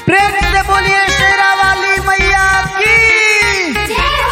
प्रेम से बोलिए शेरा वाली मैया की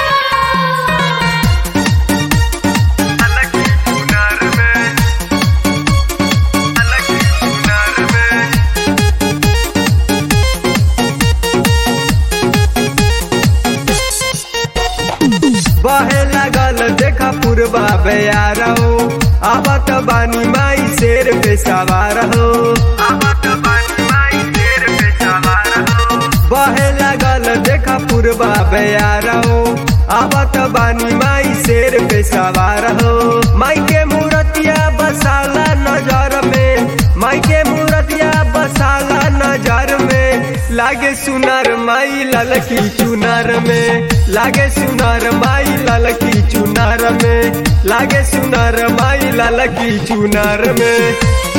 बहे लागल देखा पूर्वा बेयार हो आवत बानी माई शेर पे सवार हो आवत बानी माई शेर पे सवार हो बहे लागल देखा पूर्वा बेयार हो आवत बानी माई शेर पे सवार हो माई के मूर्तिया बसाला नजर में माई के मूर्तिया बसाला नजर में लागे सुनार माई ललकी चुनार में लागे सुनार माई ललकी चुनार में लागे सुनार माई ललकी चुनार में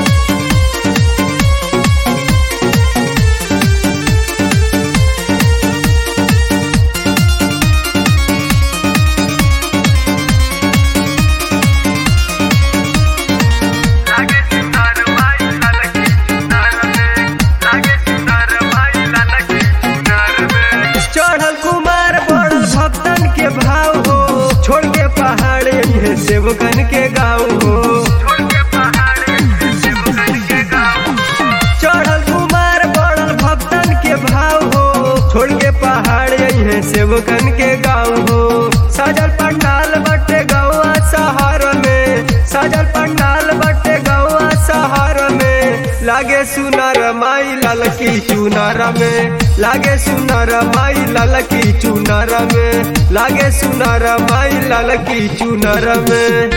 लागे सुनार माई ललकी चुनार में लागे सुनार माई ललकी चुनार में चढ़ल कुमार बड़ भक्तन के भाव हो छोड़ के पहाड़ ये सेवकन के गाँव हो छोड़ के पहाड़ ये सेवकन के गाँव चढ़ल कुमार बड़ भक्तन के भाव हो छोड़ के पहाड़ ये सेवकन के गाँव हो सजल पंडाल बटे गौआ शहर में सजल पंडाल बटे गौआ शहर में लागे सुनर माई ललकी चुनर में लागे सुनर माई ललकी चुनर में लागे सुनर माई ललकी चुनर में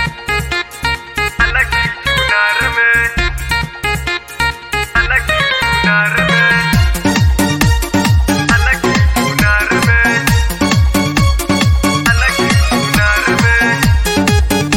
ललकी चुनर में ललकी चुनर में ललकी चुनर में ललकी चुनर में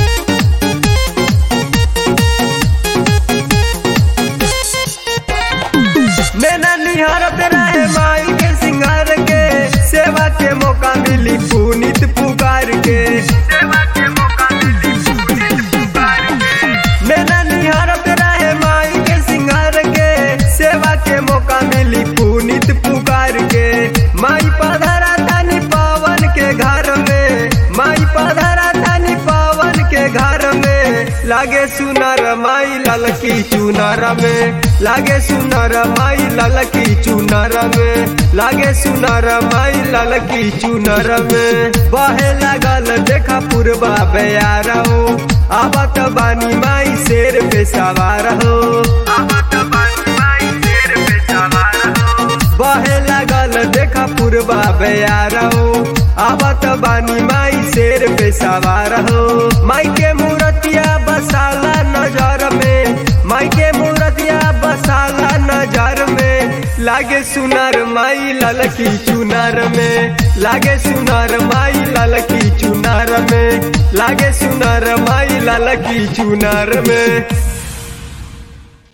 मैंने निहारत रहे माई के सिंगार के सेवा के मौका मिली पुनित पुकार के सेवा के मौका मिली पुनित पुकार के मैंने निहारत रहे माई के सिंगार के सेवा के मौका मिली पुनित पुकार के माई पधरा तानी पावन के घर में माई पधरा तानी पावन के घर में लागे सुनर माई ललकी चुनर में लागे सुनर माई ललकी चुनर में लागे सुनर माई ललकी चुनर में बहे लागल देखा पूर्वा बेयार हो आवत बानी माई शेर पे सवार हो आवत बानी माई शेर पे सवार हो बहे लागल देखा पूर्वा बेयार हो आवत बानी माई शेर पे सवार हो माई के मूर्तिया बसाला नजर में माई के मूर्तिया बसाला नजर में लागे सुनर माई ललकी चुनर में लागे सुनर माई ललकी चुनर में लागे सुनर माई ललकी चुनर में